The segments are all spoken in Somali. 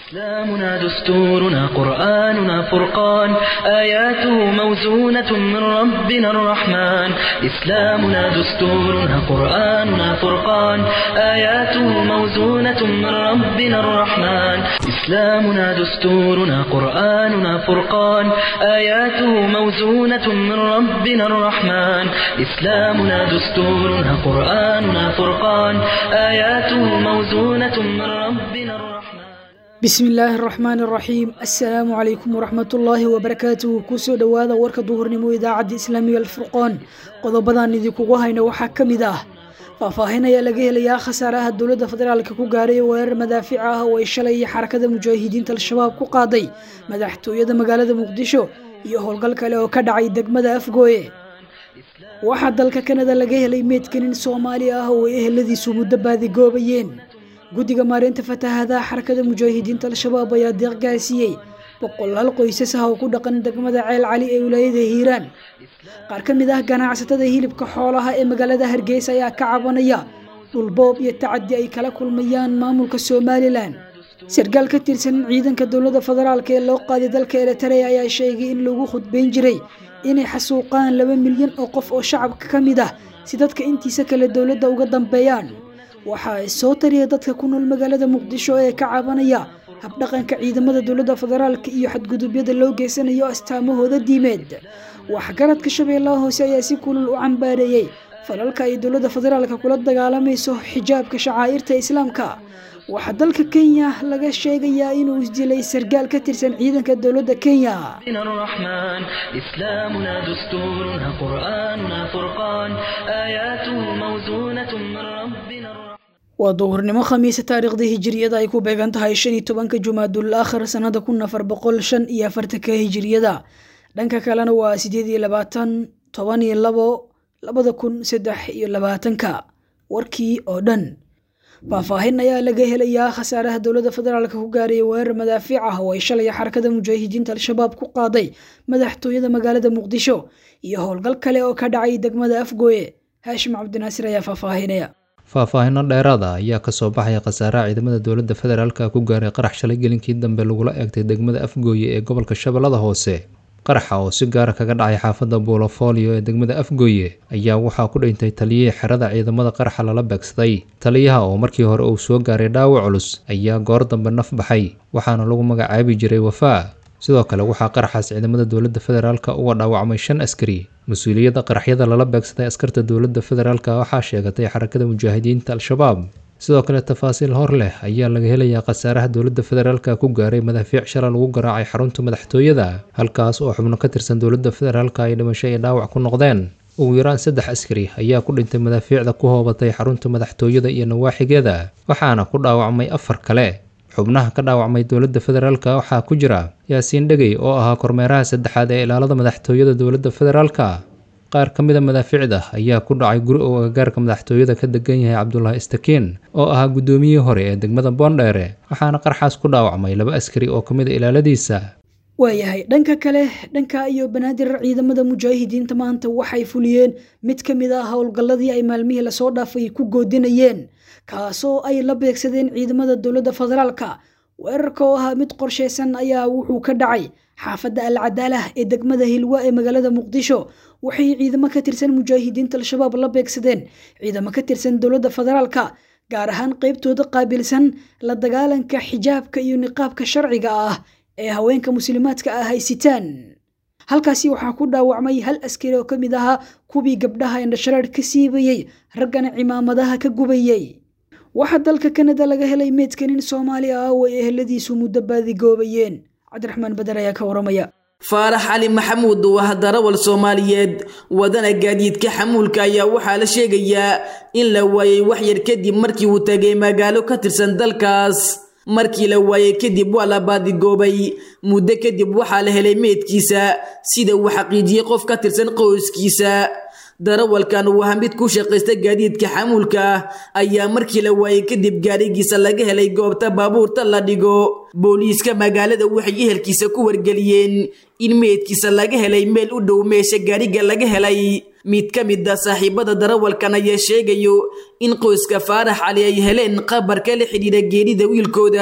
إسلامنا دستورنا قرآننا فرقان آياته موزونة من ربنا الرحمن إسلامنا دستورنا قرآننا فرقان آياته موزونة من ربنا الرحمن إسلامنا دستورنا قرآننا فرقان آياته موزونة من ربنا الرحمن إسلامنا دستورنا قرآننا فرقان آياته موزونة من ربنا الرحمن bismi illaahi araxmaan araxiim assalaamu calaykum waraxmatullaahi wabarakaatuhu kusoo dhowaada warka duhurnimo idaacadda islaamiga alfurqoon qodobadan idinkugu hayna waxaa ka mid ah faahfaahin ayaa laga helayaa khasaaraha dowladda federaalka ku gaaray weerar madaafiic ah oo ay shalay xarakada mujaahidiinta al-shabaab ku qaaday madaxtooyada magaalada muqdisho iyo howlgal kale oo ka dhacay degmada afgooye waxaa dalka kanada laga helay meedkanin soomaali ah oo ay eheladiisu muddo baadigoobayeen guddiga maareynta fatahaadaha xarakada mujaahidiinta al-shabaab ayaa deeq gaarsiiyey boqolaal qoysas ah oo ku dhaqan degmada ceel cali ee wilaayada hiiraan qaar ka mid ah ganacsatada hilibka xoolaha ee magaalada hargeysa ayaa ka cabanaya dhulboob iyo tacadi ay kala kulmayaan maamulka somalilan sarkaal ka tirsan ciidanka dowladda federaalk ee loo qaaday dalka eritrea ayaa sheegay in lagu khudbayn jiray inay xasuuqaan laba milyan oo qof oo shacabka ka mid ah si dadka intiisa kale dowladda uga dambeeyaan waxa ay soo tariya dadka ku nool magaalada muqdisho ee ka cabanaya habdhaqanka ciidamada dowladda federaalka iyo xadgudubyada loo geysanayo astaamahooda diimeed waxgaradka shabeellaha hoose ayaa si kulul u cambaareeyey falalka ay dowladda federaalka kula dagaalamayso xijaabka shacaa'irta islaamka waxaa dalka kenya laga sheegayaa inuu isdilay sarkaal ka tirsan ciidanka dowladda kenya الرحمن إسلامنا دستورنا قرآننا فرقان آياته موزونة من ربنا الرحمن waa duhurnimo khamiisa taariikhda hijiriyada ay ku beegan tahay shan iyo tobanka jumaadul aakhir sanada kun afar boqol shan iyo afartanka hijiriyada dhanka kalena waa sideed iyo labaatan toban iyo labo labada kun saddex iyo labaatanka warkii oo dhan faahfaahin ayaa laga helayaa khasaaraha dowladda federaalka ku gaaray weerar madaafiic ah oo ay shalay xarakada mujaahidiinta al-shabaab ku qaaday madaxtooyada magaalada muqdisho iyo howlgal kale oo ka dhacay degmada afgooye haashim cabdinaasir ayaa faahfaahinaya faahfaahino dheeraada ayaa kasoo baxaya khasaaraha ciidamada dowladda federaalka ku gaaray qarax shalay gelinkii dambe lagula eegtay degmada afgooye ee gobolka shabeellada hoose qaraxa oo si gaara kaga dhacay xaafadda buulofolio ee degmada afgooye ayaa waxaa ku dhintay taliyihii xerada ciidamada qaraxa lala beegsaday taliyaha oo markii hore uu soo gaaray dhaawac culus ayaa goor dambe naf baxay waxaana lagu magacaabi jiray wafaa sidoo kale waxaa qaraxaas ciidamada dowladda federaalka uga dhaawacmay shan askari mas-uuliyadda qaraxyada lala beegsaday askarta dowladda federaalka waxaa sheegatay xarakada mujaahidiinta al-shabaab sidoo kale tafaasiil hor leh ayaa laga helayaa khasaaraha dowladda federaalka ku gaaray madaafiic shala lagu garaacay xarunta madaxtooyada halkaas oo xubno ka tirsan dowladda federaalka ay dhimasho iyo dhaawac ku noqdeen ugu yaraan saddex askari ayaa ku dhintay madaafiicda ku hoobatay xarunta madaxtooyada iyo nawaaxigeeda waxaana ku dhaawacmay afar kale xubnaha ka dhaawacmay dowladda federaalka waxaa ku jira yaasiin dhegey oo ahaa kormeeraha saddexaad ee ilaalada madaxtooyada dowladda federaalka qaar ka mida madaafiicda ayaa ku dhacay guri oo agagaarka madaxtooyada ka degan yahay cabdulaahi istakiin oo ahaa guddoomiyihii hore ee degmada boondheere waxaana qarxaas ku dhaawacmay laba askari oo ka mida ilaaladiisa waayahay dhanka kale dhanka iyo banaadir ciidamada mujaahidiinta maanta waxay fuliyeen mid ka mid ah howlgalladii ay maalmihii lasoo dhaafay ku goodinayeen kaasoo ay la beegsadeen ciidamada dowladda federaalka weerarka oo ahaa mid qorsheysan ayaa wuxuu ka dhacay xaafadda al cadaalah ee degmada hilwa ee magaalada muqdisho waxay ciidamo ka tirsan mujaahidiinta al-shabaab la beegsadeen ciidamo ka tirsan dowladda federaalka gaar ahaan qeybtooda qaabilsan la dagaalanka xijaabka iyo niqaabka sharciga ah ee haweenka muslimaadka ah ay sitaan halkaasi waxaa ku dhaawacmay hal askari oo ka mid ahaa kuwii gabdhaha indhashareer ka siibayey raggana cimaamadaha ka gubayey waxaa dalka kanada laga helay meedkanin soomaali ah oo ay eheladiisu muddo baadigoobayeen cabdiraxmaan bader ayaa ka waramaya faarax cali maxamuud oo ah darawal soomaaliyeed wadana gaadiidka xamuulka ayaa waxaa la sheegayaa in la waayey wax yar kadib markii uu tagay magaalo ka tirsan dalkaas markii la waayey kadib waa la baadigoobay muddo kadib waxaa la helay meedkiisa sida uu xaqiijiyey qof ka tirsan qoyskiisa darawalkan uu ahaa mid ku shaqaysta gaadiidka xamuulka ah ayaa markii la waayey kadib gaadhigiisa laga helay goobta baabuurta la dhigo booliiska magaalada waxay ehelkiisa ku wargeliyeen in meydkiisa laga helay meel u dhow meesha gaadhiga laga helay mid ka mid a saaxiibada darawalkan ayaa sheegayo in qoyska faarax cali ay heleen qabarka la xidhiidha geerida wiilkooda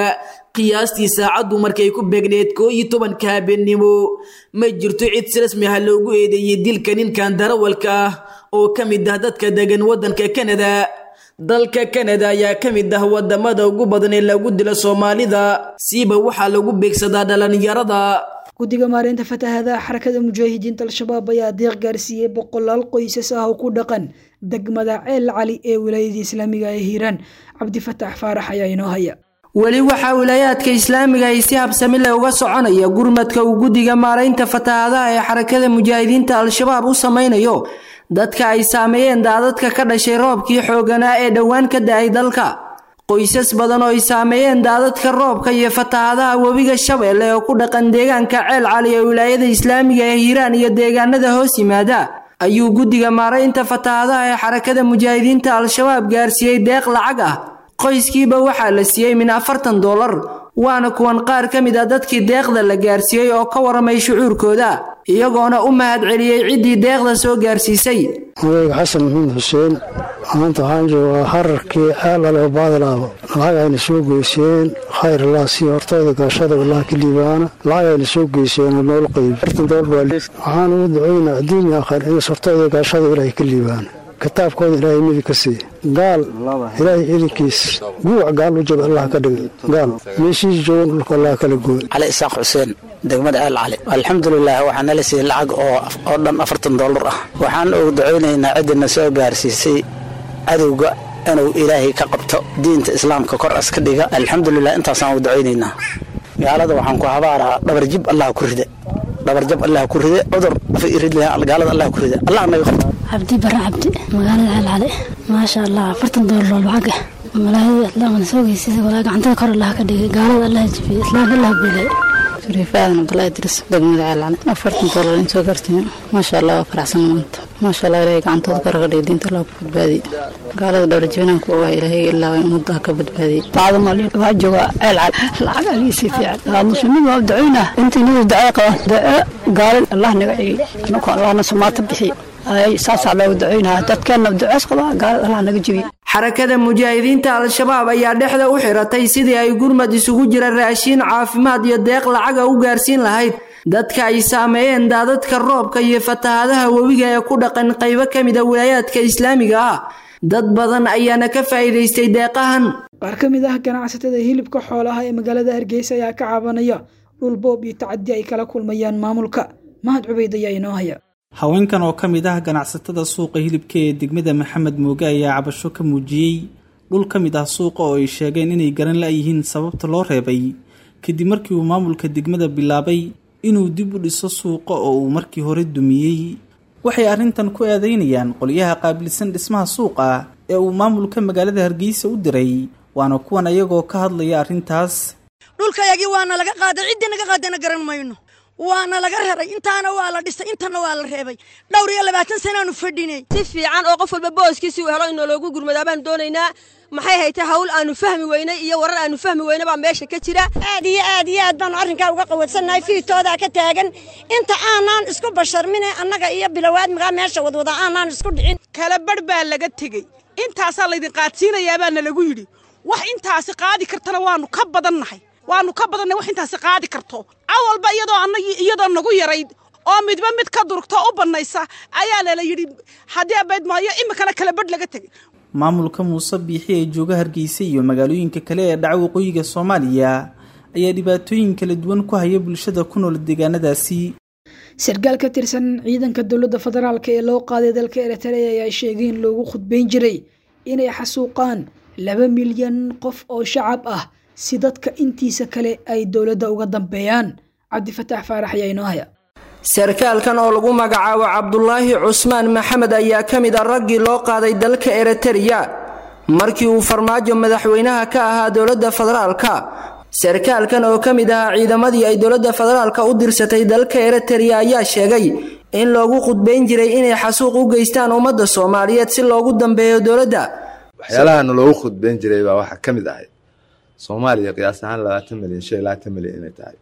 qiyaastii saacaddu markay ku beegneed koo iyo tobanka habeennimo ma jirto cid si rasmi ah loogu eedeeyey dilka ninkan darawalka ah oo ka mid ah dadka degan waddanka kanada dalka kanada ayaa ka mid ah wadamada ugu badan ee lagu dilo soomaalida siiba waxaa lagu beegsadaa dhalinyarada guddiga maareynta fatahaadaha xarakada mujaahidiinta al-shabaab ayaa deeq gaarsiiyey boqolaal qoysas ah oo ku dhaqan degmada ceel cali ee wilaayada islaamiga ee hiiraan cabdifataax faarax ayaa inoo haya weli waxaa wilaayaadka islaamiga ay si habsami leh uga soconaya gurmadka uu guddiga maaraynta fatahaadaha ee xarakada mujaahidiinta al-shabaab u samaynayo dadka ay saameeyeen daadadka ka dhashay roobkii xooganaa ee dhowaan ka da-ay dalka qoysas badan oo ay saameeyeen daadadka roobka iyo fatahaadaha webiga shabeelle oo ku dhaqan deegaanka ceel cali ee wilaayada islaamiga ee hiiraan iyo deegaanada hoos yimaada ayuu guddiga maaraynta fatahaadaha ee xarakada mujaahidiinta al-shabaab gaarsiiyey deeq lacag ah qoyskiiba waxaa la siiyey min afartan doolar waana kuwan qaar ka mid a dadkii deeqda la gaarsiiyey oo ka waramay shucuurkooda iyagoona u mahad celiyey ciddii deeqda soo gaarsiisay odayga xasan maxamed xuseen maanta waxaan joogaa hararkii ceelale oo baadilaabo lacag ayna soo geyseen khayr allah sii hortayda gaashada wallah ka liibaana lacag ayna soo geyseen oo nool qayb afartan doolar baa waxaan ugu ducaynaa adduunya aakhir in hortayda gaashada ilaahay ka liibaana kitaabkooda ilaahay midi ka siiya gaal ilaahay idinkiis guuc gaal u jaba allah ka dhiga gaal meeshiis joogan dhulka allah kala gooy cali isaaq xuseen degmada ceel cali alxamdulilah waxaa nala siiyey lacag oo dhan afartan doolar ah waxaan ugu ducaynaynaa ciddina soo gaarsiisay cadowga inuu ilaahay ka qabto diinta islaamka kor as ka dhiga alxamdulilah intaasaan ugu ducaynaynaa gaalada waxaan ku habaaraa dhabarjib allah ku rida dhabarjab allah ku ride cudur gaalada allah ku rida allah naga qabto cabdi bare cabdi magaalada ceel cali maasha allah afartan doolar lacag ah malaayada islaamkana soo geysay walaa gacantada kor allah ka dhigay gaalada allah jibiyey islaamka allah beelay shariifaadan abdullaahi idris degmada ceel cali afartan doolar in soo gaartay maasha allah waa faraxsan maanta maasha allah ilaahay gacantooda kor ka dhigay diinta allah ku badbaadiyey gaalada dhowrjibinaan ku ogaa ilaahay ilaa ummadda ka badbaadiyey bacda maalin waa jooga ceel cali lacag aliisi fiican waa muslimiin waa ducaynaa intii nida ducee qaba duce gaalin allah naga celiy anaku allahna sumaata bixiy saasaa loogu ducaynaa dadkeenna ducees qabaa gaalad allah naga jebiy xarakada mujaahidiinta al-shabaab ayaa dhexda u xiratay sidii ay gurmad isugu jira raashiin caafimaad iyo deeq lacaga u gaarsiin lahayd dadka ay saameeyeen daadadka roobka iyo fatahaadaha webiga ee ku dhaqan qaybo ka mid a wilaayaadka islaamiga ah dad badan ayaana ka faa'iidaystay deeqahan qaar ka mid ah ganacsatada hilibka xoolaha ee magaalada hargeysa ayaa ka cabanaya dhul boob iyo tacadi ay kala kulmayaan maamulka mahad cubeyd ayaa inoo haya haweenkan oo ka mid ah ganacsatada suuqa hilibka ee degmada maxamed mooge ayaa cabasho ka muujiyey dhul ka mid ah suuqa oo ay sheegeen inay garan la-yihiin sababta loo reebay kadib markii uu maamulka degmada bilaabay inuu dib u dhiso suuqa oo uu markii hore dumiyey waxay arrintan ku eedeynayaan qolyaha qaabilsan dhismaha suuqa ee uu maamulka magaalada hargeysa u diray waana kuwan ayagoo ka hadlaya arrintaas dhulkayagii waana laga qaaday ciddii naga qaadayna garan mayno waana laga raray intaana waa la dhisay intana waa la reebay dhowr iyo labaatan sanaanu fadhinay si fiican oo qof walba booskiisii uu helo inoo loogu gurmadaa baan doonaynaa maxay haytay hawl aanu fahmi weynay iyo warar aanu fahmi weyna baa meesha ka jira aad iyo aad iyo aad baanu arrinkaa uga qawadsannahay fiitoodaa ka taagan inta aanaan isku basharmine annaga iyo bilowaadmigaa meesha wadwada aanaan isku dhicin kala badh baa laga tegey intaasaa laydin qaadsiinayaabaa lagu yidhi wax intaasi qaadi kartana waanu ka badannahay waanu ka badannay wax intaasi qaadi karto awalba iyadoo annagii iyadoo nagu yarayd oo midba mid ka durugto u bannaysa ayaa lala yidhi haddii abayd maayo iminkana kala badh laga tegey maamulka muuse biixi ee jooga hargeysa iyo magaalooyinka kale ee dhaca waqooyiga soomaaliya ayaa dhibaatooyin kala duwan ku haya bulshada ku nool deegaanadaasi sarkaal ka tirsan ciidanka dowladda federaalk ee loo qaaday dalka eritrea ayaa sheegay in loogu khudbayn jiray inay xasuuqaan laba milyan qof oo shacab ah si dadka intiisa kale ay dowladda uga dambeeyaan cabdifataax faarax ayaa inoo haya sarkaalkan oo lagu magacaabo cabdulaahi cusmaan maxamed ayaa ka mid a raggii loo qaaday dalka eritrea markii uu farmaajo madaxweynaha ka ahaa dowladda federaalka sarkaalkan oo ka mid ahaa ciidamadii ay dowladda federaalka u dirsatay dalka eritrea ayaa sheegay in loogu khudbayn jiray inay xasuuq u geystaan ummadda soomaaliyeed si loogu dambeeyo dowladda waxyaalahaana loogu khudbayn jiray baa waxaa ka mid ahay soomaaliya qiyaas ahaan labaatan milyan shan iyo labaatan milyan inay tahay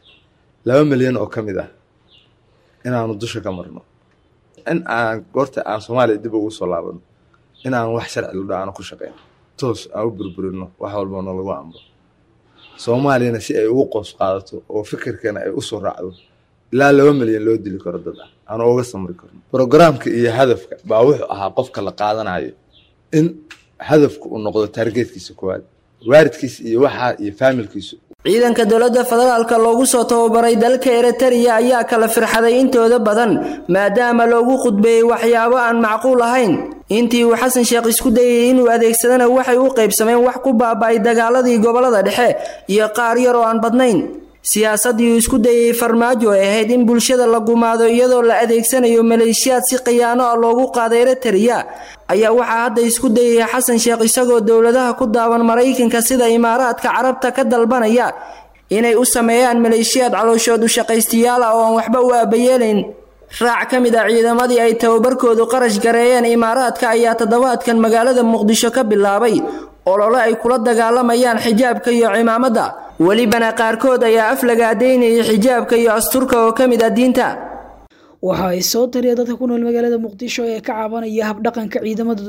laba milyan oo ka mid ah inaanu dusha ka marno in aan goorta aan soomaaliya dib ugu soo laabano in aan wax sharci ludha aanu ku shaqeyno toos aan u burburino wax walba nalagu amro soomaaliyana si ay ugu qoos qaadato oo fikirkana ay usoo raacdo ilaa laba milyan loo dili karo dad ah aan uga samri karno brogaraamka iyo hadafka baa wuxuu ahaa qofka la qaadanayo in hadafku uu noqdo taargeedkiisa koowaad waaridkiisa iyo waxaa iyo faamilkiisu ciidanka dowladda federaalka loogu soo tababaray dalka eritariya ayaa kala firxaday intooda badan maadaama loogu khudbeeyey waxyaabo aan macquul ahayn intii uu xasan sheekh isku dayay inuu adeegsadana waxay u qaybsameen wax ku baaba'ay dagaaladii gobolada dhexe iyo qaar yar oo aan badnayn siyaasaddii uu isku dayay farmaajo ay ahayd in bulshada la gumaado iyadoo la adeegsanayo maleeshiyaad si khiyaano ah loogu qaaday eritariya ayaa waxaa hadda isku dayaya xasan sheekh isagoo dowladaha ku daawan maraykanka sida imaaraadka carabta ka dalbanaya inay u sameeyaan maleeshiyaad calooshood u shaqaystiyaal ah oo aan waxba u aabayeelayn raac ka mid ah ciidamadii ay tababarkoodu qarash gareeyeen imaaraadka ayaa toddobaadkan magaalada muqdisho ka bilaabay olole ay kula dagaalamayaan xijaabka iyo cimaamada welibana qaarkood ayaa af lagaadaynayay xijaabka iyo asturka oo ka mid ah diinta waxa ay soo tariya dadka ku nool magaalada muqdisho ee ka cabanaya habdhaqanka ciidamada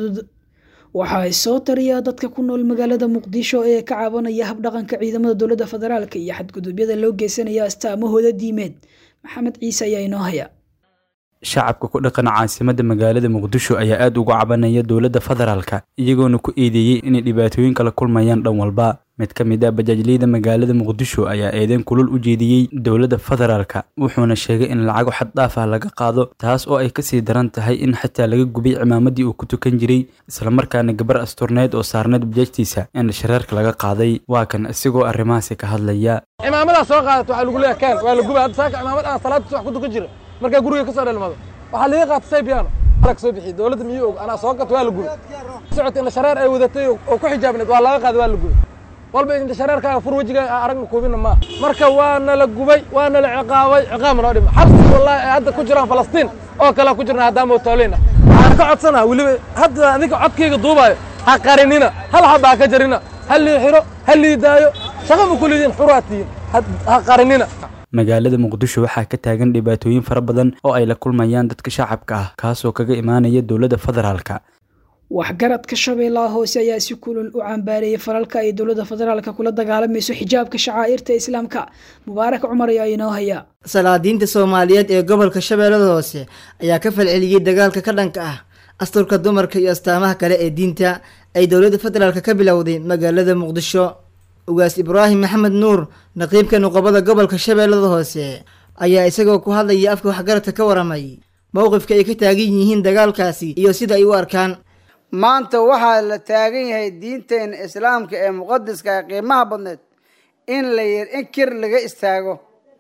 waxa ay soo tariya dadka ku nool magaalada muqdisho ee ka cabanaya habdhaqanka ciidamada dowladda federaalka iyo xadgudubyada loo geysanaya astaamahooda diimeed maxamed ciise ayaa inoo haya shacabka ku dhaqan caasimadda magaalada muqdisho ayaa aad uga cabanaya dowladda federaalka iyagoona ku eedeeyey inay dhibaatooyin kala kulmayaan dhan walba mid ka mid ah bajaajleyda magaalada muqdisho ayaa eedeyn kulul u jeediyey dowladda federaalka wuxuuna sheegay in lacago xad dhaaf ah laga qaado taas oo ay kasii daran tahay in xataa laga gubay cimaamadii uu ku tukan jiray islamarkaana gabar asturneyd oo saarneyd bajaajtiisa in shareerka laga qaaday waa kan isigoo arrimahaasi ka hadlaya cimaamadaa soo qaadata waxaa lagu leeyahay kaan waa la gubay hadda saaka cimaamad aan salaadtiis wax ku tukan jira markaa guriga ka soo dhalmado waxaa laga qaatay saybiyaano alag soo bixiyey dowladda miyuu og anaa soo gato waa la gubay socota indha shareer ay wadatay oo ku xijaabneed waa laga qaaday waa la gubay walba indha shareerkaaga fur wejigaaga aan aragna kuubina maaha marka waana la gubay waana la ciqaabay ciqaab noo dhima xabsi wallahi ay hadda ku jiraan falastiin oo kale ku jirna haddaan mootooleyn ah waxaan ka codsanaha weliba hadda adinka codkayga duubaayo ha qarinina hal xaba ha ka jarina ha lii xiro ha lii daayo shaqa ma kulidiin xuraa tihiin ha qarinina magaalada muqdisho waxaa ka taagan dhibaatooyin fara badan oo ay la kulmayaan dadka shacabka ah kaasoo kaga imaanaya dowladda federaalka waxgaradka shabeellaha hoose ayaa si kulul u cambaareeyay falalka ay dowladda federaalka kula dagaalamayso xijaabka shacaa'irta islaamka mubaarak cumar ayaa inoo haya salaadiinta soomaaliyeed ee gobolka shabeellada hoose ayaa ka falceliyey dagaalka ka dhanka ah asturka dumarka iyo astaamaha kale ee diinta ay dowladda federaalka ka bilowday magaalada muqdisho ugaas ibraahim maxamed nuur naqiibka nuqobada gobolka shabeellada hoose ayaa isagoo ku hadlaya afka waxgaradka ka waramay mowqifka ay ka taagan yihiin dagaalkaasi iyo sida ay u arkaan maanta waxaa la taagan yahay diinteena islaamka ee muqadiska ee qiimaha badneed in la in kir laga istaago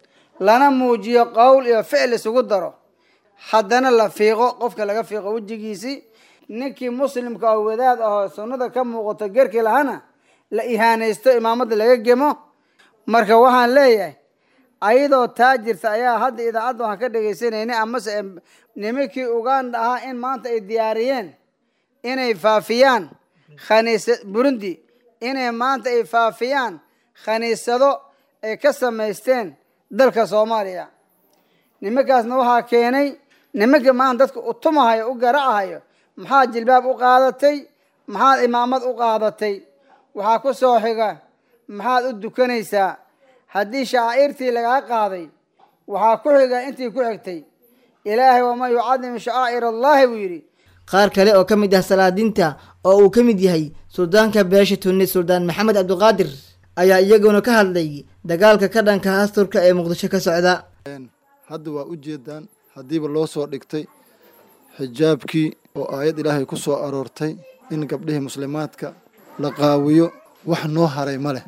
lana muujiyo qowl iyo ficil isugu daro haddana la fiiqo qofka laga fiiqo wejigiisii ninkii muslimka oo wadaad ahoo sunnada ka muuqato gerkii lahana la ihaanaysto imaamada laga gemo marka waxaan leeyahay ayadoo taa jirta ayaa hadda idaacadda waxaan ka dhegaysanayna amase nimankii uganda ahaa in maanta ay diyaariyeen inay faafiyaan khaniisa burundi inay maanta ay faafiyaan khaniisado ay ka samaysteen dalka soomaaliya nimankaasna waxaa keenay nimanka maanta dadka u tumahayo u garacahayo maxaad jilbaab u qaadatay maxaad imaamad u qaadatay waxaa ku soo xiga maxaad u dukanaysaa haddii shacaa'irtii lagaa qaaday waxaa ku xiga intii ku xigtay ilaahay waman yucadim shacaa'ir allaahi buu yidhi qaar kale oo ka mid ah salaadiinta oo uu ka mid yahay suldaanka beesha tunis suldaan maxamed cabdiqaadir ayaa iyaguna ka hadlay dagaalka ka dhanka asturka ee muqdisho ka socda hadda waa u jeedaan haddiiba loo soo dhigtay xijaabkii oo aayad ilaahay ku soo aroortay in gabdhihii muslimaadka la qaawiyo wax noo haray ma leh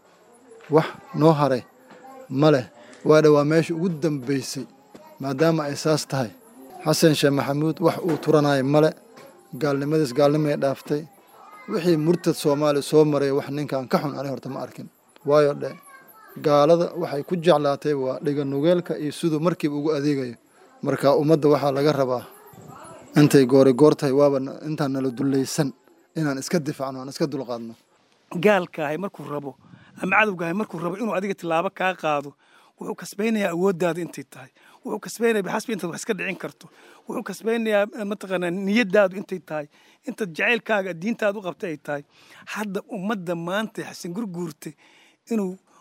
wax noo haray ma leh waadha waa meesha ugu dambaysay maadaama ay saas tahay xasan sheekh maxamuud wax uu turanaayo male gaalnimadiis gaalnimay dhaaftay wixii murtad soomaaliya soo maray wax ninkan ka xun ani horta ma arkin waayo dhe gaalada waxay ku jeclaatay waa dhiga nugeelka iyo siduu markiiba ugu adeegayo marka ummadda waxaa laga rabaa intay goori goor tahay waaba intaan nala dullaysan inaan iska difaacno aan iska dulqaadno gaalkaahay markuu rabo ama cadowgaahay markuu rabo inuu adiga tilaabo kaa qaado wuxuu kasbaynayaa awooddaada intay tahay wuxuu kasbaynayaa bixasbi intaad wax iska dhicin karto wuxuu kasbaynayaa mataqaanaa niyadaadu intay tahay intaad jacaylkaaga diintaada u qabtay ay tahay hadda ummadda maanta xasan gurguurta inuu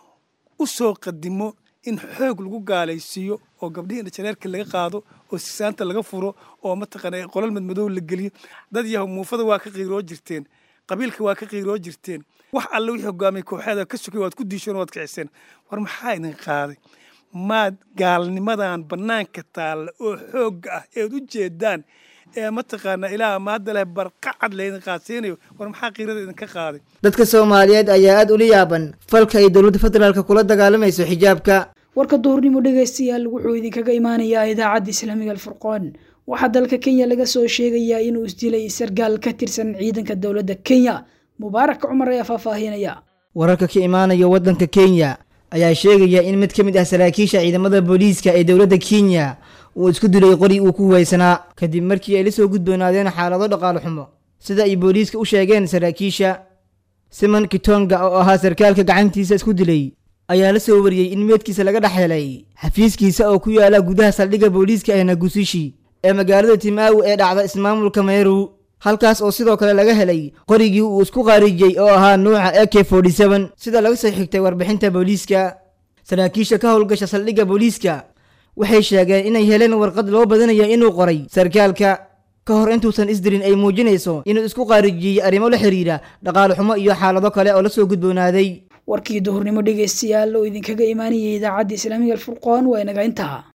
u soo qadimo in xoog lagu gaalaysiiyo oo gabdhihii indhajareerka laga qaado oo sisaanta laga furo oo mataqaana qolal madmadow la geliyo dad yahow muufada waa ka qiiroo jirteen qabiilka waa ka qiiroo jirteen wax alle wixii hogaamiyay kooxeeda ka sugay waad ku diisheen waad kiciseen war maxaa idin qaaday maad gaalnimadan bannaanka taalla oo xoogga ah eed u jeedaan ee mataqaanaa ilaaha maadda leh barqacad laydin qaadsiinayo war maxaa qiirada idinka qaaday dadka soomaaliyeed ayaa aada ula yaaban falka ay dowladda federaalka kula dagaalamayso xijaabka warka duhurnimo dhegaystayaal wuxuu idinkaga imaanayaa idaacadda islaamiga alfurqoon waxaa dalka kenya laga soo sheegayaa inuu isdilay sargaal ka tirsan ciidanka dowladda kenya mubaarak cumar ayaa faahfaahinaya wararka ka imaanaya waddanka kenya ayaa sheegaya in mid ka mid ah saraakiisha ciidamada booliiska ee dowladda kenya uu isku dilay qori uu ku huwaysanaa kadib markii ay la soo gudboonaadeen xaalado dhaqaale xumo sida ay booliiska u sheegeen saraakiisha simon kitonga oo ahaa sarkaalka gacantiisa isku dilay ayaa la soo wariyey in meedkiisa laga dhex helay xafiiskiisa oo ku yaala gudaha saldhigga booliiska ee nagusishi ee magaalada timaawi ee dhacda ismaamulka meeru halkaas oo sidoo kale laga helay qorigii uu isku qaarijiyey oo ahaa nuuca ak sida laga soo xigtay warbixinta booliiska saraakiisha ka howlgasha saldhigga booliiska waxay sheegeen inay heleen warqad loo badanayo inuu qoray sarkaalka ka hor intuusan isdirin ay muujinayso inuu isku qaarijiyey arrimo la xiriira dhaqaale xumo iyo xaalado kale oo la soo gudboonaaday warkii duhurnimo dhegaystayaal oo idinkaga imaanayay idaacadda islaamiga alfurqoon waa inaga intaa